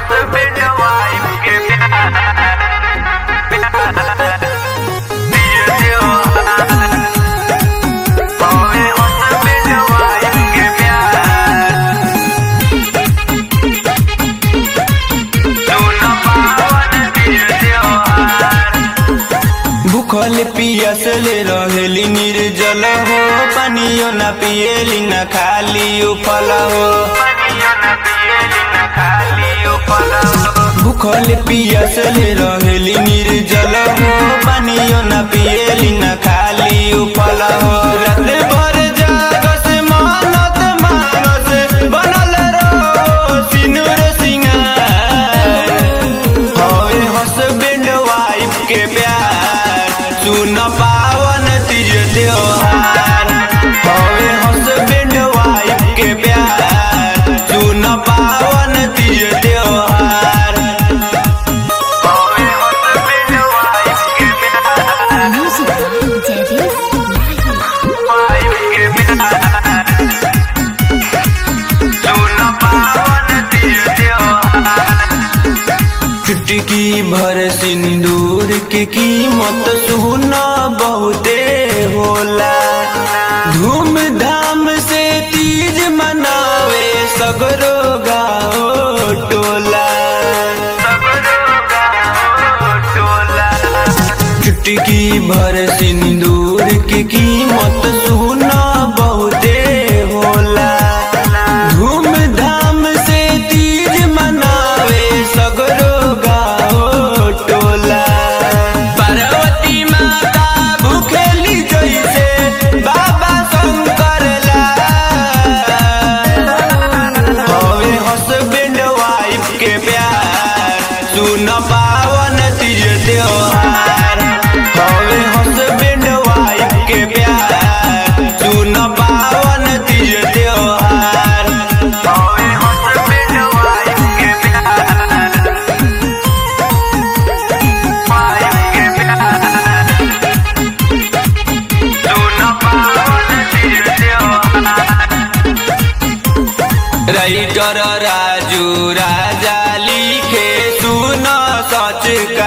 husband wife के प्यार दिल त्योहार होवे husband wife के प्यार सुन पावन दिल त्योहार भूखल पियसल रहेली निर्जल हो पानियो न पिएली न खाली उफल हो पानियो न पिएली न खाली उपल भूखल पियसल रहेली निर्जल हो पानियो न पिएली न खाली उफल हो रात भर जागस मानत मानस बनल रहो सिनुर सिंगार होए हस्बैंड वाइफ के प्यार सुन पावन तीज त्योहार होए हस्बैंड वाइफ के प्यार सुन पावन तीज त्योहार होवे husband wife के प्यार Music Daddy wife के प्यार सुन पावन दिल त्योहार चुटकी भर सिंदूर के कीमत सुन बहुते होला धूमधाम से तीज मनावे सगरो गाओ टोला चुटकी भर सिंदूर के कीमत सुन बहुते होला धूमधाम से तीज मनावे सगरो गाओ टोला पार्वती माता भूखेली जैसे बाबा शंकर ला होवे हस्बैंड वाइफ के प्यार सुन पावन तीज त्योहार होवे हस्बैंड वाइफ के प्यार सुन पावन तीज त्योहार होवे husband wife के प्यार wife के प्यार सुन पावन दिल त्योहार राइटर राजू राजा लिखे सुन सच का